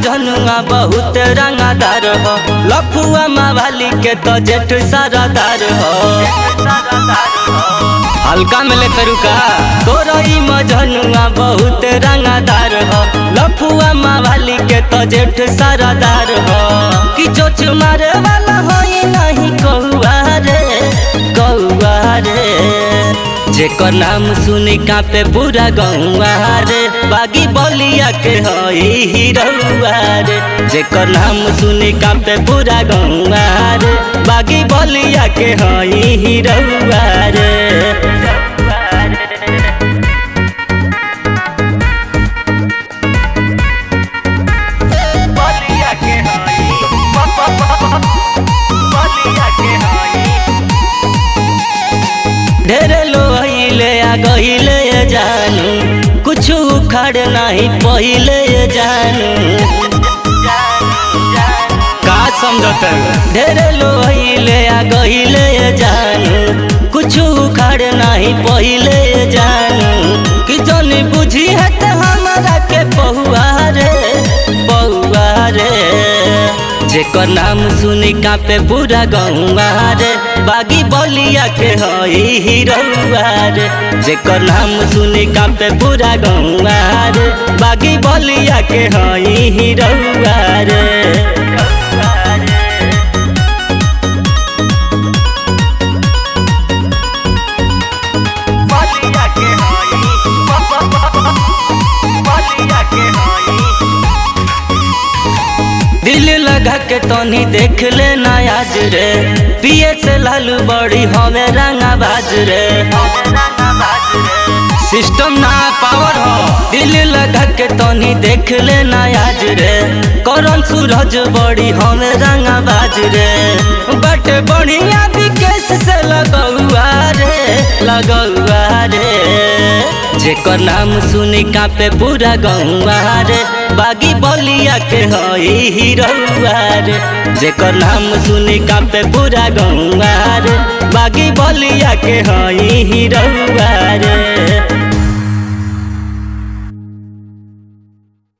मजनुआ बहुत रंगादार हो लफुआ मावाली के तो जेठ सारादार हो हल्का में ले तरुका तोरा ई मजनुआ बहुत रंगादार हो लफुआ मावाली के तो जेठ सारादार हो कि चोच मारे वाला हो नहीं कौआ रे कौआ रे जेकर नाम सुनी कापे पूरा गौआ रे बागी बलिया के हई हिरौआ रे जेकर नाम सुनी कापे पूरा गौआ रे बागी बलिया के हई हिरौआ रे बलिया के हई बलिया के हई ढेरे लोहिले आ गहिले जानू कुछ उखड़ नहीं पहिले जानू का समझत ढेरे लोहिले आ गहिले जानू कुछ उखड़ नहीं पहिले जानू कि जन बुझी है तो हमारा के पहुआ रे पहुआ रे जेकर नाम सुनी कापे पूरा गौआ रे बागी बलिया के हई हिरौआ रे जेकर नाम सुनी कापे पूरा गौआ रे बागी बलिया के हई हिरौआ रे बलिया के हई बलिया के हई दिल लगा के तनी देख ले आज रे पिए से लालू बड़ी हवे रंगा बाज रे सिस्टम ना पावर हो दिल लगा के तनी देख ले आज रे करन सूरज बड़ी हवे रंगा बाज रे बट बढ़िया विकेश से लगौआ रे लगौआ रे जेकर नाम सुनी कापे पूरा गौआ रे बागी बलिया के हई हिरौआ रे जेकर नाम सुनी कापे पूरा गौआ रे बागी बलिया के हई हिरौआ रे